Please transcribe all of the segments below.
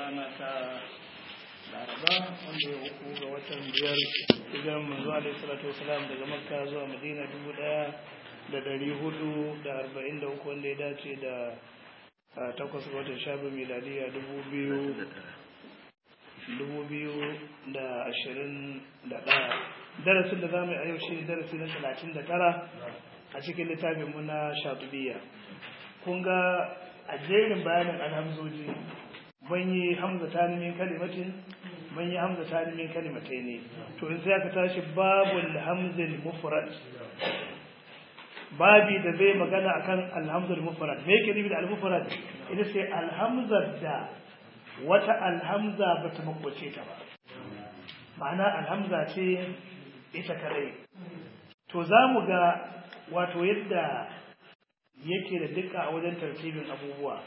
rana ta laraba wanda ya uku ga watan biyar hijiran manzo alaihi salatu wasalam daga makka zuwa madina dubu daya da dari hudu da arba'in da uku wanda ya dace da takwas ga watan shabin miladiya dubu biyu dubu biyu da ashirin da ɗaya darasin da za mu yi a yau shi darasi na talatin da tara a cikin littafin mu na shatubiya kun ga a jerin bayanin alhamzoji ban yi hamza ta min kalimatin ban yi hamza ta min kalimatai ne to in sai aka tashi babul hamzil mufrad babi da zai magana akan alhamzul mufrad me yake nufi da al-mufrad ita ce alhamzar da wata alhamza bata makwace ta ba ma'ana alhamza ce ita kadai to za mu ga wato yadda yake da duka a wajen tartibin abubuwa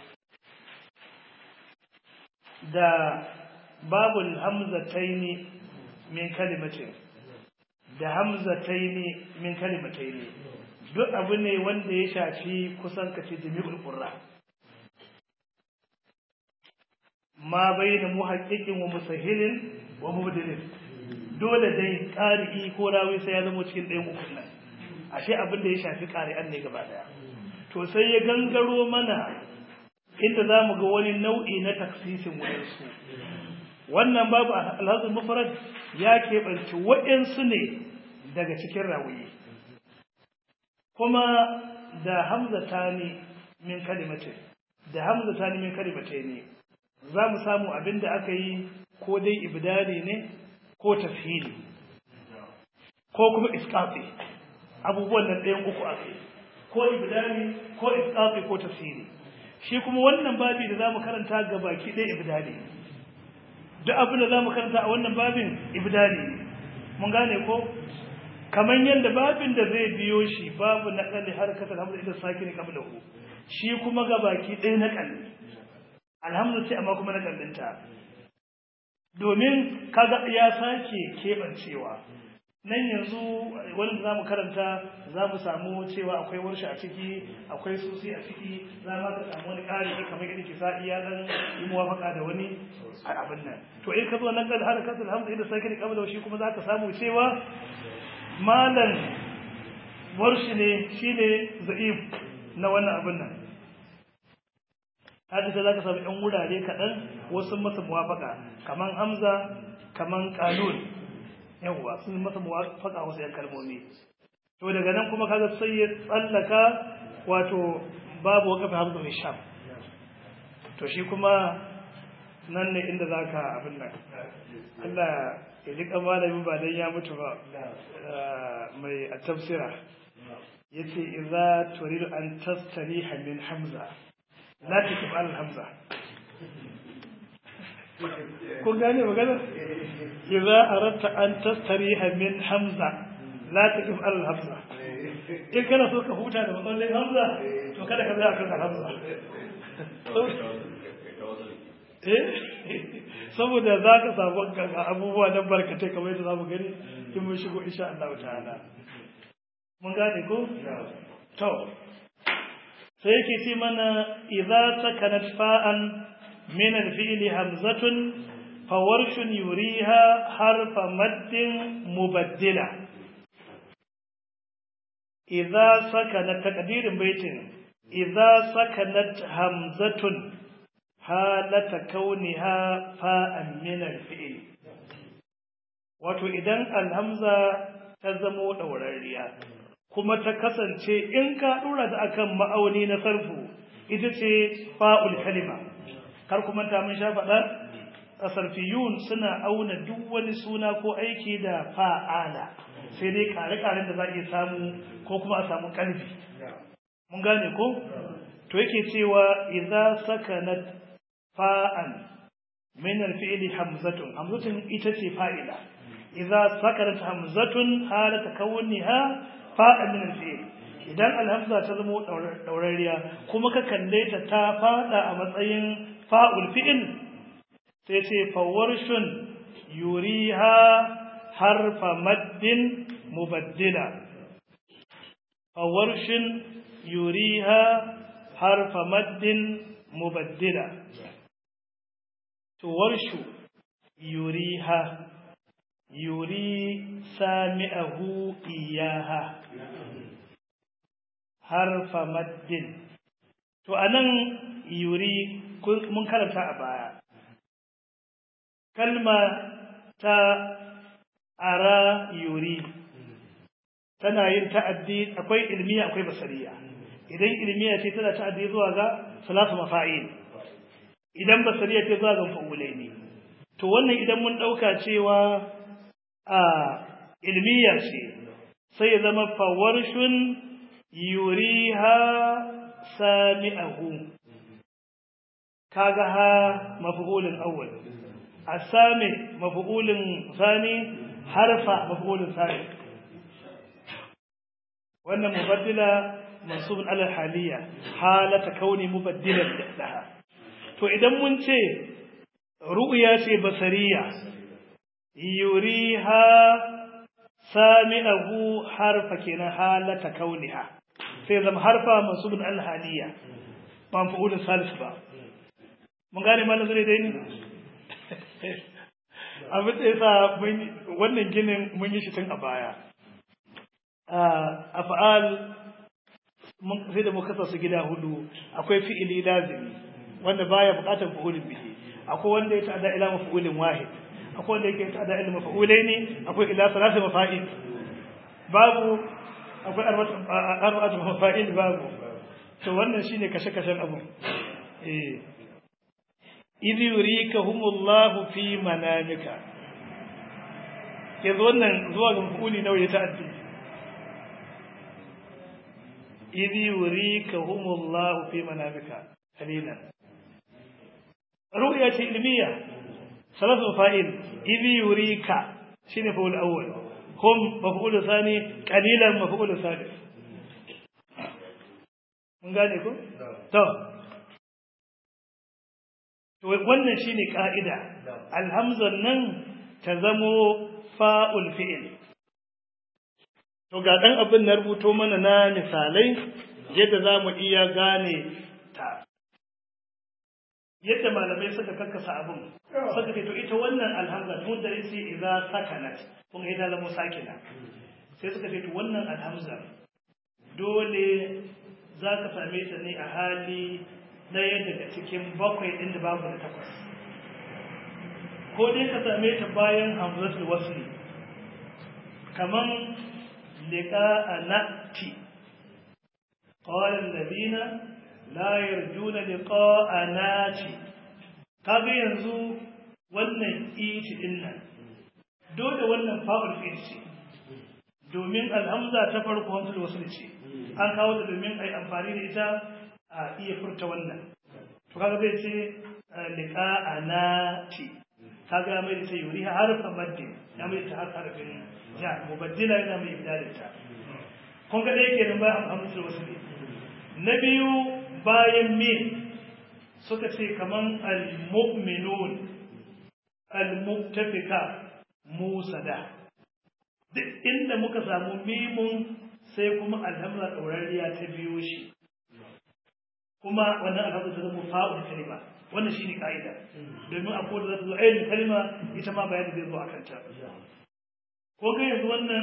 da babul hamzataini min kalimatin da hamzataini min kalimataini duk abu ne wanda ya shafi kusan kace jami'ul qurra ma bayna muhaqqiqin wa musahhilin wa mubdilin dole dai qari'i ko rawi sai ya zama cikin ɗayan ukun nan ashe abin da ya shafi qari'an ne gaba daya to sai ya gangaro mana inda za mu ga wani nau'i na taksisin waɗansu wannan babu alhazin mufarad ya keɓanci waɗansu ne daga cikin rawuyi kuma da hamza ta ne min kalimatin da hamza ta ne min kalimatai ne za mu samu abin da aka yi ko dai ibdali ne ko tafhili ko kuma iskafi abubuwan nan ɗayan uku aka yi ko ibdali ko isqati ko tafsiri shi kuma wannan babi da zamu karanta ga baki ɗaya ibdali duk abin da zamu karanta a wannan babin ibdali mun gane ko kaman yanda babin da zai biyo shi babu naqali harkatul hamd ila sakin qablahu shi kuma ga baki ɗaya naqali alhamdu sai amma kuma naqalinta domin kaga ya sake kebancewa nan yanzu wani da za mu karanta za mu samu cewa akwai warshe a ciki akwai susi a ciki za ma ka samu wani ƙari kamar yadda ke sa'i ya dan yi muwafaka da wani a abin nan to in ka zo nan kan har kasul hamdu idan sai ka rika da shi kuma za ka samu cewa malam warshi ne shine za'if na wannan abin nan haka sai za ka samu ɗan wurare kaɗan wasu masa muwafaka kaman hamza kaman kalun yawwa sun masa muwafaka wasu yan kalmomi to daga nan kuma kaga sai ya tsallaka wato babu wakafi hamza mai sham to shi kuma nan ne inda zaka abin nan Allah ya ji malamin ba dan ya mutu ba mai a tafsira yace idza turidu an tastariha min hamza la takif al hamza kun gane magana idza aradta an tastariha min hamza la taqif al hamza in kana so ka huta da matsalolin hamza to kada ka tsaya kan hamza eh saboda za ka samu abubuwa na barkatai kamar yadda za mu gani in mun shigo insha Allah ta'ala mun gane ko to sai yake ce mana idza sakanat fa'an من الفعل همزة فورش يريها حرف مد مبدلة إذا سكنت تقدير بيت إذا سكنت همزة حالة كونها فاء من الفعل wato idan alhamza ta zamo ɗaurariya kuma ta kasance in ka ɗora ta akan ma'auni na sarfu ita ce fa'ul kalima kar kuma ta mun sha faɗa asarfiyun suna auna duk wani suna ko aiki da fa'ala sai dai kare-karen da za a iya samu ko kuma a samu ƙarfi mun gane ko to yake cewa idza sakanat fa'an min al-fi'li hamzatun hamzatun ita ce fa'ila idza sakanat hamzatun halata kauniha fa'an min al-fi'li idan alhamza ta zama ɗaurariya kuma ka kalle ta ta fada a matsayin fa'ul fi'il sai ce fawarshun yuriha harfa maddin mubaddila fawarshin yuriha harfa maddin mubaddila to warshu yuriha yuri sami'ahu iyaha harfa maddin to anan yuri mun karanta a baya kalma ta ara yuri tana yin ta'addi akwai ilmiya akwai basariya idan ilmiya ce tana ta'addi zuwa ga salatu mafa'il idan basariya ce zuwa ga fa'ulai ne to wannan idan mun dauka cewa a ilmiya ce sai ya zama fawarshun yuriha sami'ahu kaga ha maf'ulun awwal asami maf'ulun thani harfa maf'ulun thani wannan mubaddila mansubun ala haliya halata kauni mubaddilan laha to idan mun ce ru'ya ce basariya yuriha sami'ahu harfa kenan halata kauniha sai zama harfa mansubun ala haliya ba maf'ulun salis ba mun gane malam zai dai ni abin da yasa wannan ginin mun yi shi tun a baya a fa'al sai da muka su gida hudu akwai fi'ili lazimi wanda baya bukatar fa'ulin bihi akwai wanda ya ta'ada ila mafa'ulin wahid akwai wanda yake ta'ada ila mafa'ulai ne akwai ila salasa mafa'il babu akwai arba'atu mafa'il babu to wannan shine kashe-kashen abu eh idh yurikahumullahu fi manamika yanzu wannan zuwa ga mafuli nawa ya ta'addi idh yurikahumullahu fi manamika qalilan ru'ya ce ilmiya salatu fa'il idh yurika shine fa'ul awwal hum maf'ul thani qalilan maf'ul thalith mun gane ko to to wannan shine ka'ida alhamzan nan ta zamo fa'ul fi'il to ga dan abin na rubuto mana na misalai yadda zamu iya gane ta yadda malamai suka kakkasa abin suka ce to ita wannan alhamza tun da yace idza sakanat kun ga ita sakina sai suka ce to wannan alhamza dole za ka same ta ne a hali ɗaya daga cikin bakwai ɗin da babu da takwas ko dai ka same ta bayan hamzatul wasli kaman liqa anati qala alladhina la yarjuna liqa'anati kaga yanzu wannan iti din nan dole wannan fa'ul fi'il ce domin alhamza ta farko hamzatul wasli ce an kawo ta domin ai amfani da ita a iya furta wannan to kaga zai ce liqa anati kaga mai ta yuri harfa maddi ya mai ta harfin ja mubaddila yana mai ibdalinta kun ga dai kenan bayan hamzatul wasli na biyu bayan min suka ce kaman al-mu'minun al-muttafika musada duk inda muka samu mimun sai kuma alhamza ɗaurariya ta biyo shi kuma wannan alhamza ta zama fa'ul kalima wannan shine ka'ida domin a koda za ta zo ainihin kalima ita ma bayani zai zo a kanta ko ga yanzu wannan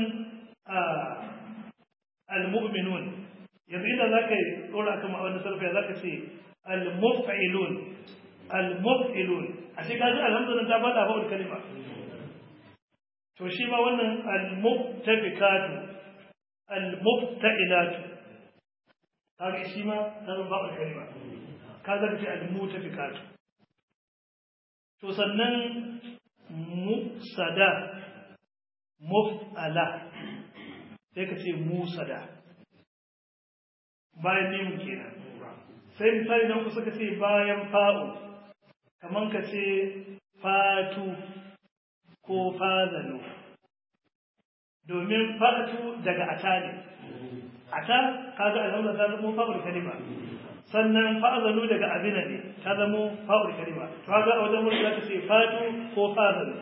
al-mu'minun yanzu idan za ka yi ɗora akan ma'aunin sarfa za ka ce al-muf'ilun al-muf'ilun a shi kaji alhamdulillah ta faɗa fa'ul kalima to shi ma wannan al-muftafikatu al-mufta'ilatu kaga shi ma ta zama fa'ul kalima ka zaka ce al-mutafikatu to sannan musada muf'ala sai ka ce musada bayan nemun kenan sai misali na uku suka ce bayan fa'u kaman ka ce fatu ko fazanu domin fatu daga ata ne ata kaga alhamza ta zama fa'ul kalima sannan fa'azanu daga abina ne ta zama fa'ul kalima to kaga a wajen wurin zaka ce fatu ko fazanu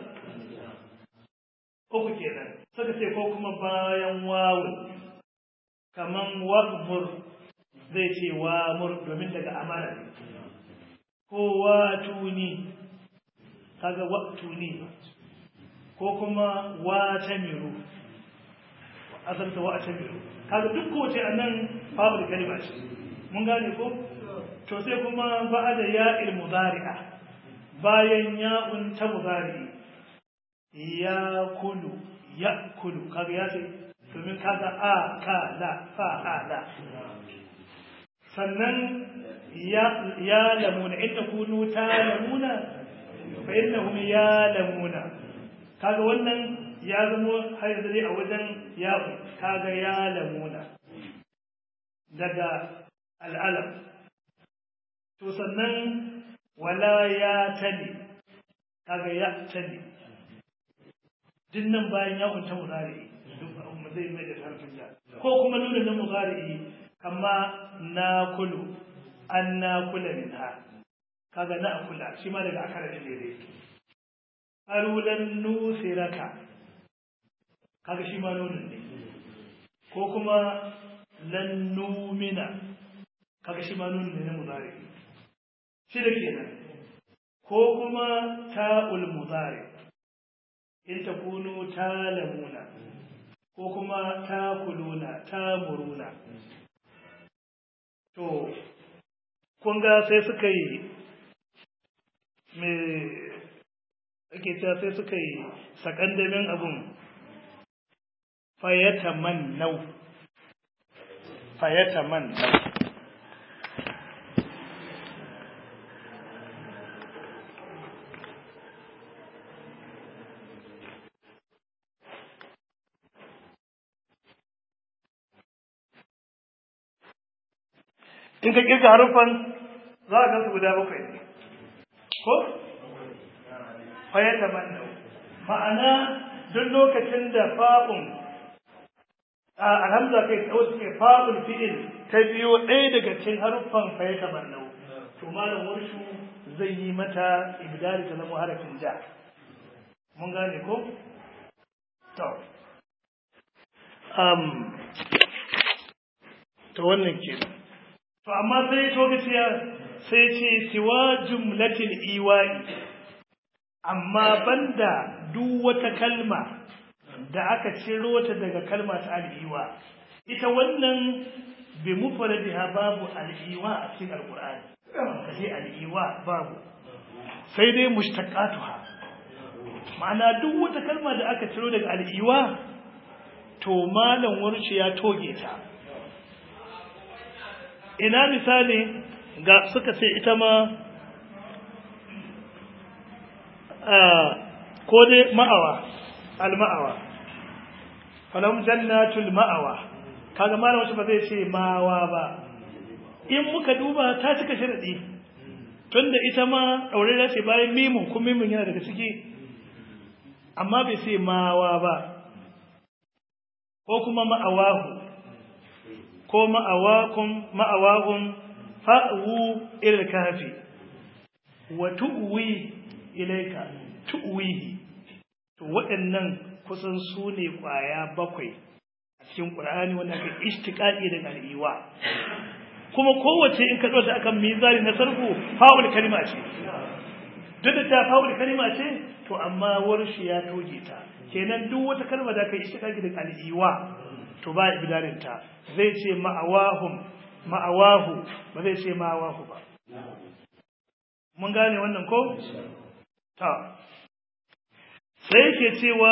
uku kenan suka ce ko kuma bayan wawun kaman wa'mur zai ce wa mur domin daga amara ne ko wa tuni kaga wa'tuni ko kuma wa'tamiru asalta wa'tamiru kaga duk kowace anan babu kalma ce mun gane ko to sai kuma ba'da ya'il mudari'a bayan ya'un ta mudari ya kulu ya kulu kaga ya ce domin kaga a ka la fa a la sannan ya lamuna in takunu ta lamuna fa innahum ya lamuna kaga wannan ya zamo har yanzu dai a wajen yawo kaga ya lamuna daga al'alam to sannan wala ya tali kaga ya tali dinnan bayan ya kunta muzari duk zai mai da harfin ja ko kuma nuna na muzari kama na kulu an na kula min ha kaga na kula shi ma daga akara da daidai arulan nusiraka kaga shi ma nunin ne ko kuma lan numina kaga shi ma nunin ne na muzari shi da kenan ko kuma ta'ul muzari in takunu talamuna ko kuma takuluna tamuruna to kun ga sai suka yi me ake cewa sai suka yi sakandamin abun fayata man nau fayata man nau in ka kirga haruffan za a gansu guda bakwai ne ko fayata man nau ma'ana duk lokacin da fa'un a alhamza kai tsawo suke fa'ul fi'il ta biyo ɗaya daga cikin haruffan fayata man nau to malam warshu zai yi mata ibdali ta zama harafin ja mun gane ko to um to wannan kenan to amma sai to gaciya sai ce siwa jumlatil iwa'i amma banda duk wata kalma da aka ciro ta daga kalma ta al'iwa ita wannan bi mufradiha babu al'iwa a cikin alqur'ani kace al'iwa babu sai dai mushtaqatuha ma'ana duk wata kalma da aka ciro daga al'iwa to malam warshi ya toge ta ina misali ga suka ce ita ma ko dai ma'awa al-ma'awa falam jannatul ma'awa kaga malam wacce ba zai ce mawa ba in muka duba ta cika sharadi tunda ita ma daure ce bayan mimun kuma mimun yana daga ciki amma bai ce mawa ba ko kuma ma'awahu ko ma'awakum ma'awahum fa'u ila kafi wa tu'wi ilayka tu'wihi to waɗannan kusan su ne ƙwaya bakwai a cikin ƙur'ani wanda aka istiqaqi daga al'iwa kuma kowace in ka ɗauka akan mizani na sarfu fa'ul kalima ce duk da ta fa'ul kalima ce to amma warshi ya toge ta kenan duk wata kalma da aka istiqaqi daga al'iwa to ba ibidarin ta zai ce ma'awahum ma'awahu ba zai ce ma'awahu ba mun gane wannan ko ta sai yake cewa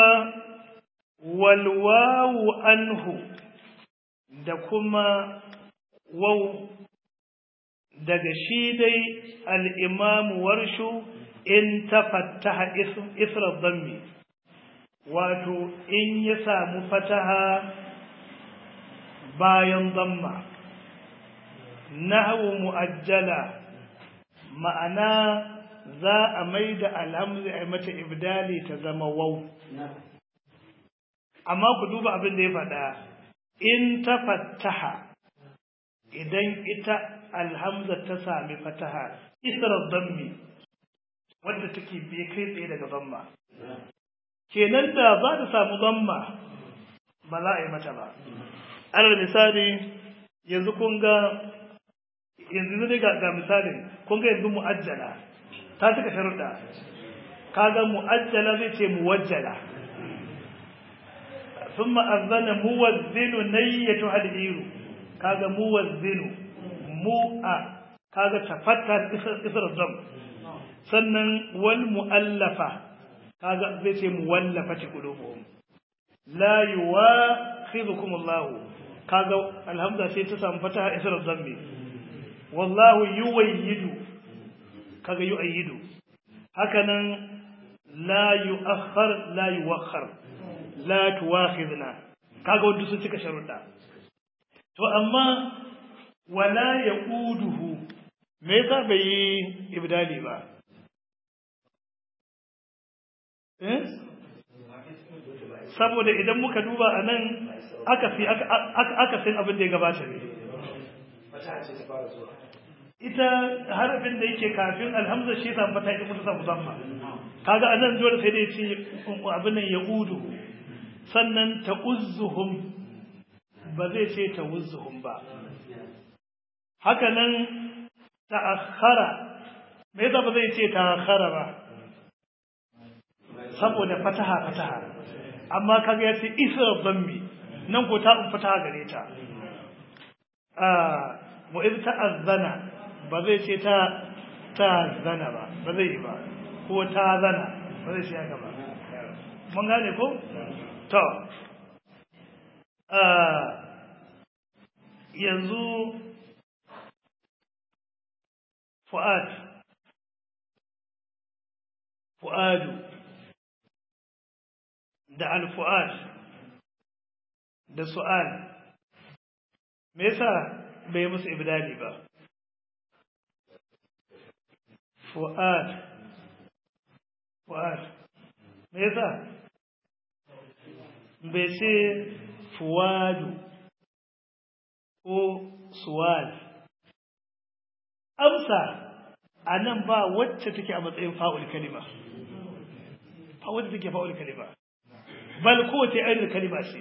walwawu anhu da kuma wau daga shi dai al'imamu warshu in ta fattaha isra zammi wato in ya samu fataha bayan zamma nahwu mu'ajjala ma'ana za a mai da alhamdu a mata ibdali ta zama wau amma ku duba abin da ya faɗa in ta fattaha idan ita alhamza ta sami fataha isra zammi wadda take bai kai tsaye daga zamma kenan da za ta samu zamma ba za a yi mata ba alal misali yanzu kun ga yanzu ne ga misalin kun ga yanzu mu'ajjala ta cika sharuɗa kaga mu'ajjala zai ce muwajjala thumma azana muwazzinu nayyatu hadiru kaga muwazzinu mu'a kaga tafattar isra dam sannan wal mu'allafa kaga zai ce muwallafati qulubuhum la yuwakhidukum Allah kaga alhamza sai ta samu fataha isra dhammi wallahu yuwayyidu kaga yu'ayyidu hakanan la yu'akhkhar la yuwakhkhar la tuwakhidna kaga wanda sun cika sharuɗa to amma wala yaquduhu me yasa bai yi ibdali ba eh saboda idan muka duba anan aka fi aka san abin da ya gabata ne ita harafin da yake kafin alhamza shi samu fata ita mutu samu zamma kaga anan dole sai dai ce abin nan ya udu sannan ta uzzuhum ba zai ce ta uzzuhum ba haka nan ta akhara me yasa ba zai ce ta akhara ba saboda fataha fataha amma kaga ya ce isra dhammi nan ko ta in fataha gare ta ah wa idh ta'azzana ba zai ce ta ta zana ba ba zai yi ba ko ta zana ba zai ce haka ba mun gane ko to yanzu fu'ad fu'adu da al-fu'ad da su'al me yasa bai musu ibdali ba fu'ad fu'ad me yasa bai ce fuwadu ko suwal amsa a nan ba wacce take a matsayin fa'ul kalima ba wacce take fa'ul kalima bal kowace ainihin kalima ce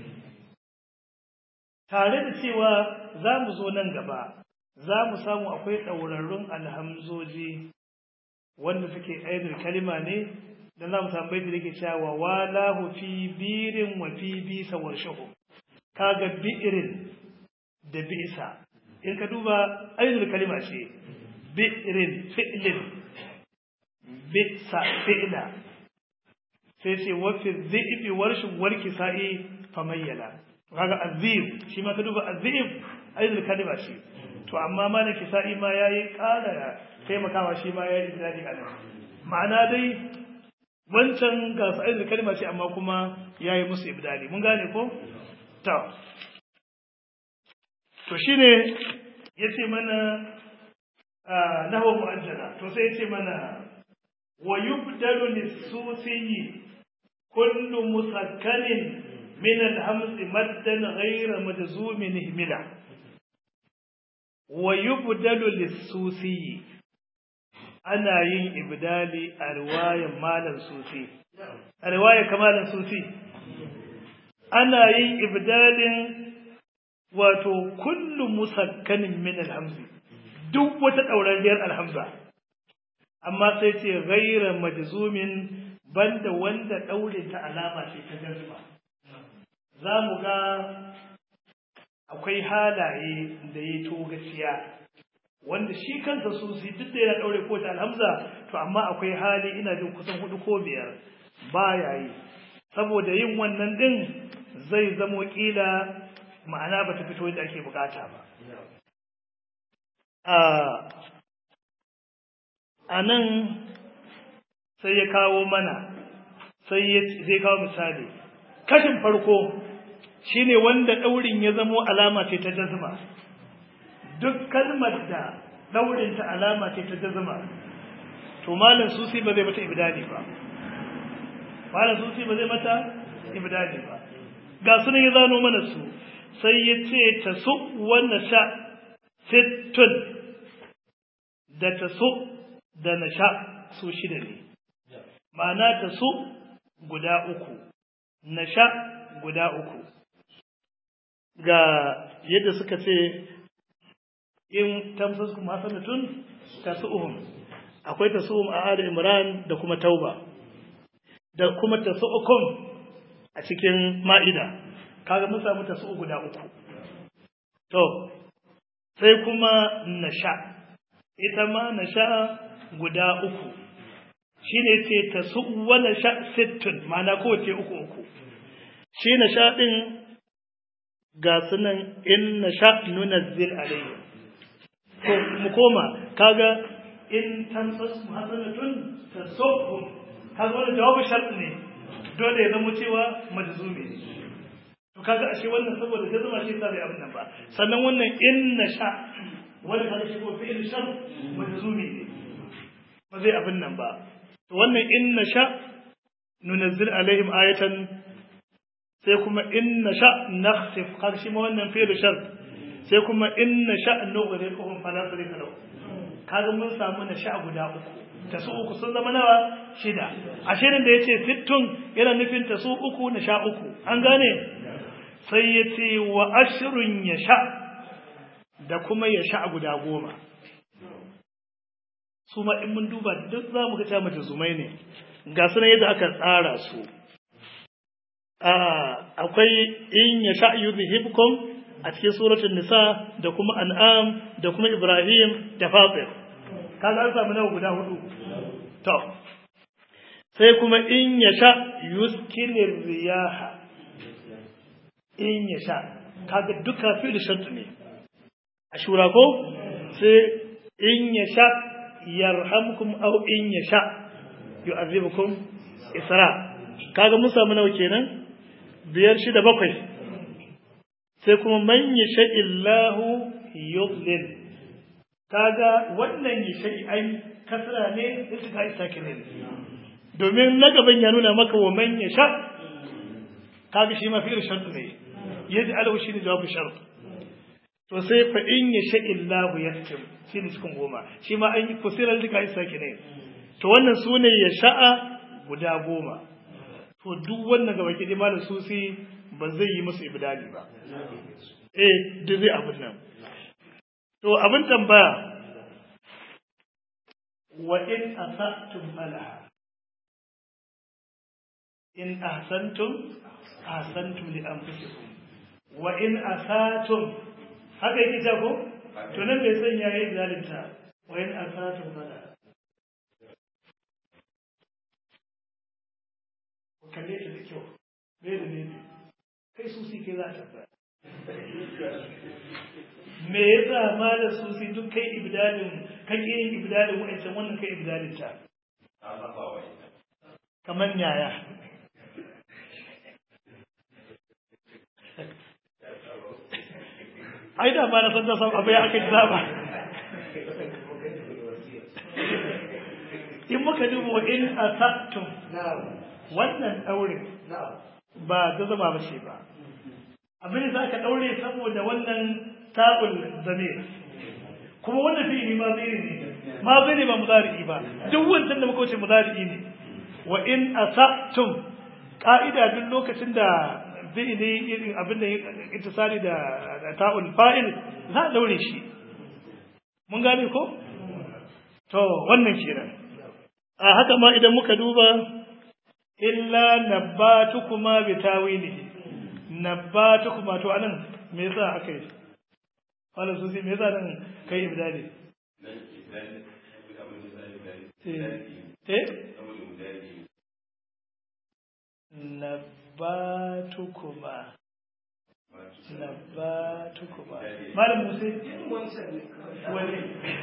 tare da cewa za mu zo nan gaba za mu samu akwai ɗaurarrun alhamzoji wanda suke ainihin kalima ne dan za mu samu baiti da ke cewa walahu fi birin wa fi bisa warshahu kaga bi'irin da bisa in ka duba ainihin kalima ce bi'irin fi'lin bisa fi'la sai ce wa fi dhi'bi warshin warki sa'i famayyala kaga azib shi ma ka duba azib ainihin kalima ce to amma malaki sa'i ma yayi ƙara taimakawa shi ma yayi idadi a nan ma'ana dai wancan ga sa'id kalma ce amma kuma yayi musu ibdali mun gane ko to to shine yace mana nahwa mu'ajjala to sai yace mana wa yubdalu lis-susi kullu musakkanin min al-hamz maddan ghayra majzumin ihmila wa yubdalu lis-susi ana yin ibdali a riwayar malam sufi a riwayar kamalan sufi ana yin ibdalin wato kullu musakkanin min alhamzi duk wata ɗaurariyar alhamza amma sai ce gaira majzumin banda wanda ɗaure ta alama ce ta jazma za mu ga akwai halaye da ya to gaciya wanda shi kansa susi duk da yana daure ko ta alhamza to amma akwai hali ina jin kusan hudu ko biyar baya yi saboda yin wannan din zai zamo kila ma'ana bata fito yadda ake bukata ba a nan sai ya kawo mana sai zai kawo misali kashin farko shine wanda daurin ya zamo alama ce ta jazma duk kalmar da daurinta alama ce ta jazma to malam susi ba zai mata ibdali ba malam susi ba zai mata ibdali ba ga sunan ya zano mana su sai ya ce ta su wannan sha sittun da ta su da na sha su shida ne ma'ana ta su guda uku na sha guda uku ga yadda suka ce in tamsaskum hasanatun tasu'uhum akwai tasum a Ali Imran da kuma Tauba da kuma tasu'ukum a cikin Ma'ida kaga mun samu tasu'u guda uku to sai kuma nasha ita ma nasha guda uku shine ce tasu'u wa nasha sittun ma'ana kowace uku uku shi nasha din ga sunan in nasha nunazzil alayhi to mu koma kaga in tamsas hasanatun tasu'hum kaga wannan jawabu shart ne dole ya zama cewa majzumi ne to kaga ashe wannan saboda ta zama shi sa bai abin nan ba sannan wannan in nasha wanda kaga shi ko fi'il shart majzumi ne ba zai abin nan ba to wannan in nasha nunazzil alaihim ayatan sai kuma in nasha nakhsif kaga shi ma wannan fi'il shart sai kuma in nasha nughriquhum fala sarika lahu kaga mun samu nasha guda uku ta su uku sun zama nawa shida ashirin da yace sittun yana nufin ta su uku nasha uku an gane sai yace wa ashrun yasha da kuma yasha guda goma su ma in mun duba duk za mu ga ta mace zumai ne ga sunan yadda aka tsara su akwai in yasha yuzhibkum a cikin suratul nisa da kuma an'am da kuma ibrahim da fatir kaga an samu nawa guda hudu to sai kuma in yasha yuskinir riyaha in yasha kaga duka fi'il shart ne ashura ko sai in yasha yarhamkum aw in yasha yu'adhibukum isra kaga mun samu nawa kenan biyar shida bakwai sai kuma man yasha illahu yudlil kaga wannan yasha ai kasra ne sai suka yi sakine domin na gaban ya nuna maka wa man yasha kaga shi ma fi'il shart ne yaji alahu shine jawabu shart to sai fa in yasha illahu yaktim shine cikin goma shi ma an yi kusirar duka yi sakine to wannan sune yasha'a guda goma to duk wannan gaba ke malam susi ba zai yi musu ibdali ba eh duk zai abin nan to abin tambaya wa in asatum falaha in ahsantum ahsantum li anfusikum wa in asatum haka yake ta ko to nan bai san yayi zalinta wa in asatum falaha kalle ta da kyau me da ne kai su si kai za ta fara me yasa malam su si duk kai ibdalin kake yin ibdalin wa'ancan wannan kai ibdalin ta kamar yaya ai da ba na san da san abu ya aka zaba in muka duba wa in asattum wannan daurin ba ta zama ba ce ba abin da aka daure saboda wannan ta'ul zamir kuma wannan fi'ili ma zai ne ma zai ne ba mudari ba duk wancan da muka wuce mudari ne wa in asatum ka'ida duk lokacin da fi'ili irin abin da ittisali da ta'ul fa'il za a daure shi mun gane ko to wannan kenan a haka ma idan muka duba illa nabbatukuma bi tawilihi nabbatukuma to anan me yasa aka yi wala su me yasa nan kai ibdali eh nabbatukuma nabbatukuma malam musa wani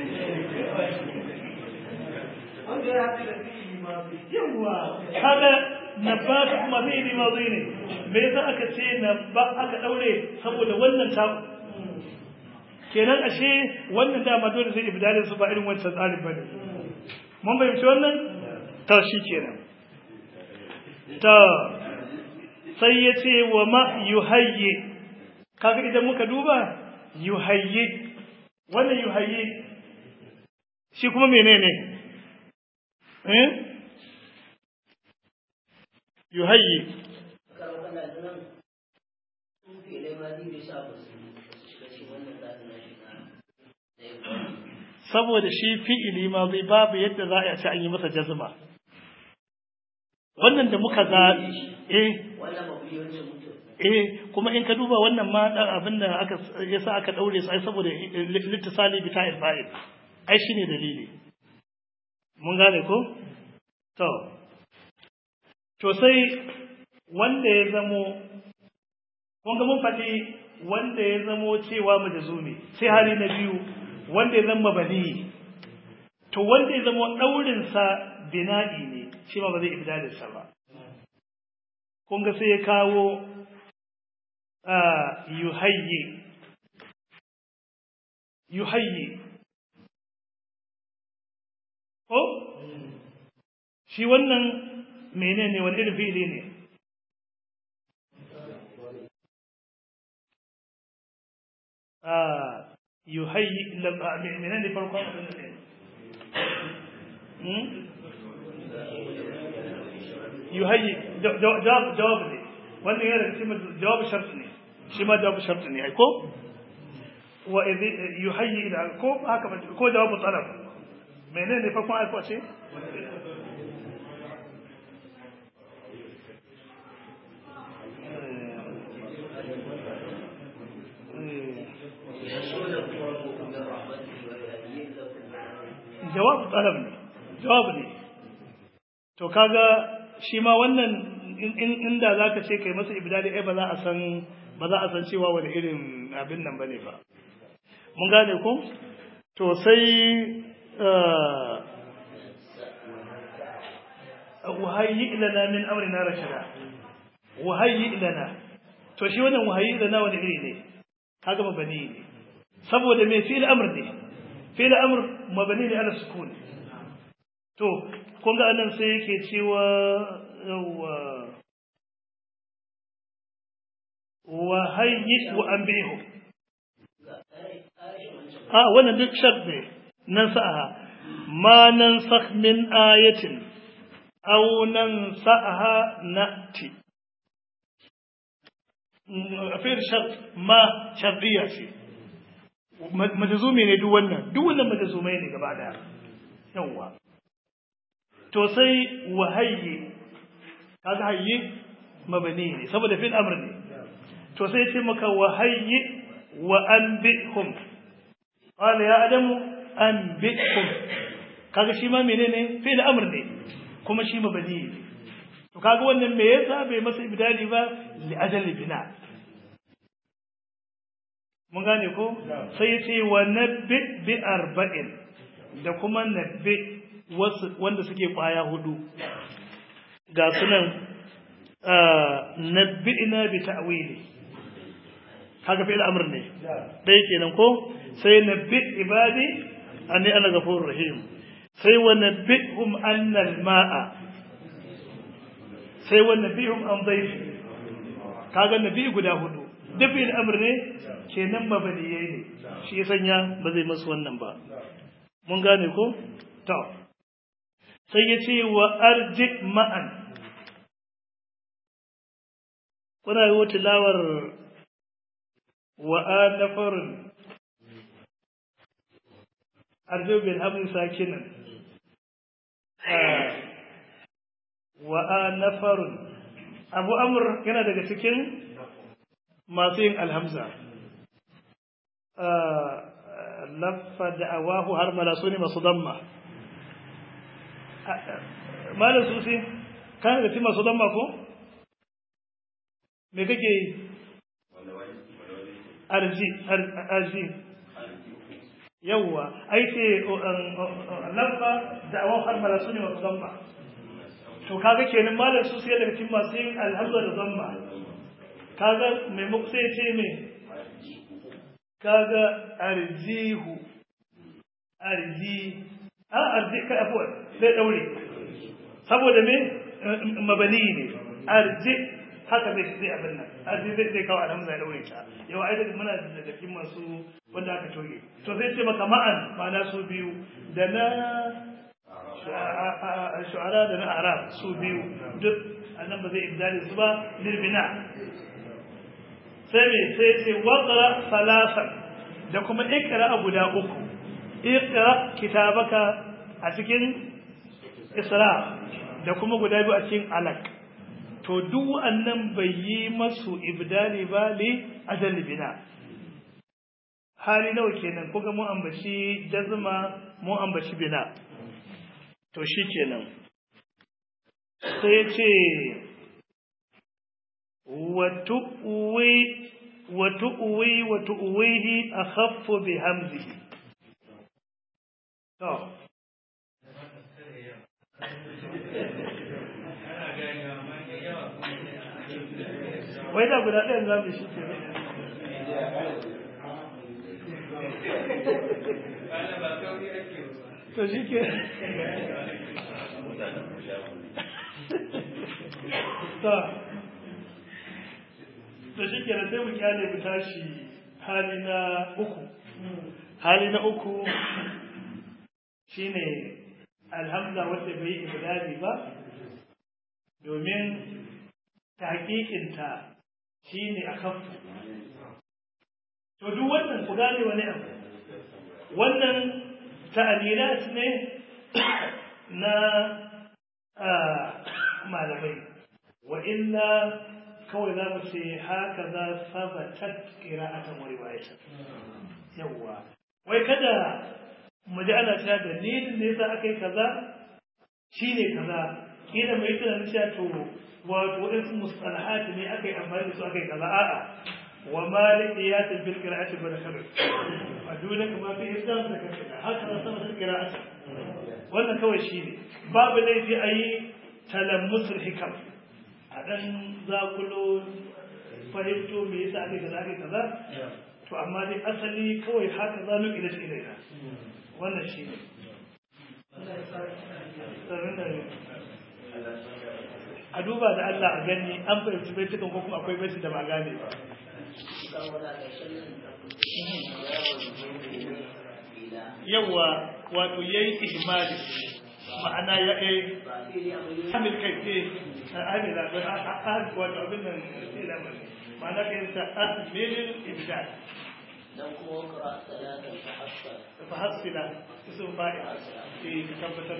wanda ya haɗu da fi'ili mazi yawa kaga nabbata kuma fi'ili mazi ne me yasa aka ce nabba aka daure saboda wannan ta kenan ashe wannan dama dole sai ibdalin su ba irin wancan tsarin bane mun fahimci wannan to shi kenan to sai ya ce wa ma yuhayyi kaga idan muka duba yuhayyi wannan yuhayyi shi kuma menene eh yuhayyi saboda shi fi'ili ma zai babu yadda za a ce an yi masa jazma wannan da muka ga eh eh kuma in ka duba wannan ma dan abin da aka yasa aka daure su ai saboda littisali bi ta'il fa'il ai shine dalili mun gane ko to to sai wanda ya zamo kun ga mun faɗi wanda ya zamo cewa majazumi sai hali na biyu wanda ya zama bani to wanda ya zamo daurin sa bina'i ne shi ma ba zai ibdalin sa ba kun ga sai ya kawo yuhayyi yuhayyi ko shi wannan menene wani irin fi'ili ne yuhayyi menene farkon ne yuhayyi jawab ne wannan yana cikin jawab shart ne shi ma jawab shart ne ai ko wa idhi yuhayyi ila ko haka ko jawab talab menene farkon ai ko ce jawab talab ne jawab ne to kaga shi ma wannan inda zaka ce kai masa ibdali ai ba za a san ba za a san cewa wani irin abin nan bane ba mun gane ko to sai wahayyi lana min amrina rashada wahayyi lana to shi wannan wahayyi lana wani iri ne kaga mabani ne saboda me fi'il amr ne fi'il amr mabani ne ala sukun to kun ga anan sai yake cewa yawa wa hayyi wa anbihu a wannan duk shart ne nan sa'a ma nan sakh min ayatin aw nan sa'aha na'ti afir shart ma shartiya ce majazumi ne duk wannan duk wannan majazumai ne gaba daya yawa to sai wahayyi kaga hayyi mabani ne saboda fil amr ne to sai ce maka wahayyi wa anbihum qala ya adamu anbihum kaga shi ma menene fil amr ne kuma shi mabani ne to kaga wannan me yasa bai masa ibdali ba li ajali bina mun gane ko sai ya ce wa nabbi bi arba'in da kuma nabbi wanda suke kwaya hudu ga sunan nabbi'na bi ta'wili kaga fi'il amr ne dai kenan ko sai nabbi ibadi anni ana ghafurur rahim sai wa nabbihum anna al-ma'a sai wa nabbihum an dhayfi kaga nabi guda hudu duk fi'il amr ne kenan mabaliyai ne shi ya sanya ba zai masu wannan ba mun gane ko to sai ya ce wa arji ma'an kuna yi tilawar wa anafarun arjo bin hamlin sakinan wa anafarun abu amur yana daga cikin masu yin alhamza laffa da'awahu har malasu ne masu damma malam susi kana da masu damma ko me kake yi arji arji yawwa ai ce laffa da'awahu har malasu ne masu damma to kaga kenan malam susi yana daga cikin masu yin alhamza da damma kaga maimako sai ce me kaga arjihu arji a arji ka afuwa sai daure saboda me mabani ne arji haka zai zai abin nan arji zai zai kawo alhamza ya daure ta yau ai da muna da cikin masu wanda aka toge to sai ce maka ma'an ma'ana su biyu da na shu'ara da na arab su biyu duk annan ba zai ibdali su ba lilbina sai me sai ce waƙara salasan da kuma ikra a guda uku iqra kitabaka a cikin isra da kuma guda biyu a cikin alaq to duk wannan bai yi masu ibdali ba li ajal bina hali nawa kenan kuga mu ambaci jazma mu ambaci bina to shikenan sai ce wa tu'wi wa tu'wi wa tu'wihi akhaffu bi hamzihi to wai da guda ɗayan za mu shi ke to shi ke to shi ke sai mu kyale mu tashi hali na uku hali na uku shine alhamza wadda bai yi ibadali ba domin tahqiqinta shine a kafu to duk wannan ku gane wani abu wannan ta'alilat ne na malamai wa illa kawai za mu ce haka za sabatat qira'atan wa riwayatan yawwa wai kada mu ji ana cewa dalilin da yasa aka yi kaza shine kaza kila mai tunanin cewa to wato waɗansu mustalahat ne aka yi amfani da su aka yi kaza a'a wa malik qiyatin bil qira'ati bil khabr aduna kama fi islam da kace haka da sama da qira'ati wannan kawai shine babu laifi ayi talammusul hikam a dan zakulo fahimto me yasa aka kaza aka kaza to amma dai asali kawai haka za mu ila ilaina wannan shine a duba da Allah a gani an fahimci baitukan ko kuma akwai baitu da ba gane ba yawa wato yayi ihmali ma'ana ya yi amil kai ce amil wato abin nan ma'ana kai ta amilin ibdal dan kuma wakara salatan tahassal fahassila isu fa'i eh ka tabbatar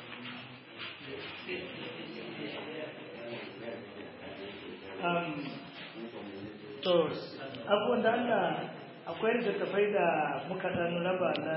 um, to abubuwan da Allah akwai littattafai da muka dan raba na